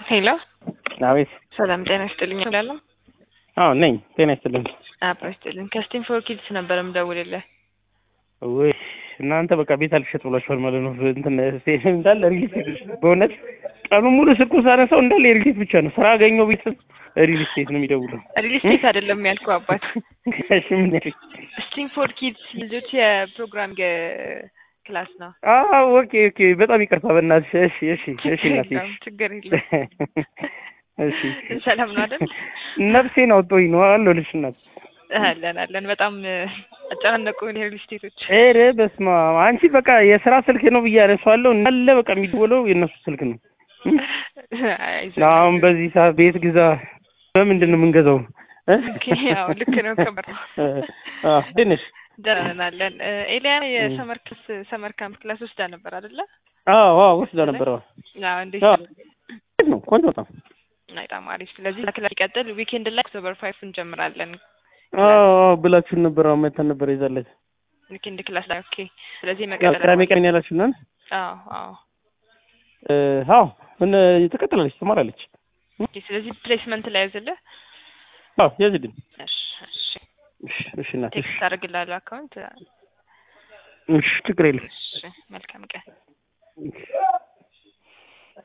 ሄሎ አቤት። ሰላም ጤና ይስጥልኝ እላለሁ። አዎ ነኝ። ጤና ይስጥልኝ። አብሮ ይስጥልኝ። ከስቲም ፎር ኪድስ ነበር የምደውልልህ። ወይ እናንተ በቃ ቤት አልሸጥ ብሏችኋል ማለት ነው። እንትን ስቴሽን እንዳለ ሪል ስቴት በእውነት ቀኑን ሙሉ ስልኩን ሳነሳው እንዳለ የሪል ስቴት ብቻ ነው። ስራ አገኘው ቤት ሪል ስቴት ነው የሚደውለው። ሪል ስቴት አይደለም ያልኩህ አባት። እሺ ምን ያልሽ? ስቲም ፎር ኪድስ ልጆች የፕሮግራሚንግ ክላስ ነው። አዎ ኦኬ ኦኬ። በጣም ይቅርታ በእናትሽ። እሺ እሺ እሺ እናቴ የለውም፣ ችግር የለም። እሺ ሰላም ነው አይደል? ነፍሴን አውጥቶኝ ነው አለሁልሽ እናት። አለን አለን። በጣም አጨናነቁ የሪል ስቴቶች። ኧረ በስመ አብ አንቺ በቃ የስራ ስልክ ነው ብዬ አነሳዋለሁ እንዳለ በቃ የሚደወለው የእነሱ ስልክ ነው። አይዞህ። አሁን በዚህ ሰዓት ቤት ግዛ በምንድን ነው የምንገዛው? እ? ኦኬ፣ ያው ልክ ነው። ከበር አዎ እንዴት ነሽ? ደህና ነን አለን። ኤልያና የሰመር ክስ ሰመር ካምፕ ክላስ ወስዳ ነበር አይደለ? አዎ አዎ ወስዳ ነበር። አዎ አዎ። እንዴት አዎ እንዴት ነው? ቆንጆ በጣም በጣም አሪፍ። ስለዚህ ክላስ ሲቀጥል ዊኬንድ ላይ ኦክቶበር ፋይፍ እንጀምራለን። አዎ አዎ ብላችሁን ነበር። አዎ መተን ነበር ይዛለች። ዊኬንድ ክላስ ላይ ኦኬ። ስለዚህ ያው መቀጠል ቅዳሜ ቀን ያላችሁ ነን። አዎ አዎ። አዎ ምን ትቀጥላለች፣ ትማራለች። ኦኬ። ስለዚህ ፕሌስመንት ላይ ያዝልህ። አዎ ያዝልኝ። እሺ እሺ። እሺ እሺ እናቴ ቴክስት አደርግልሃለሁ አካውንት። እሺ ችግር የለም። እሺ መልካም ቀን። እሺ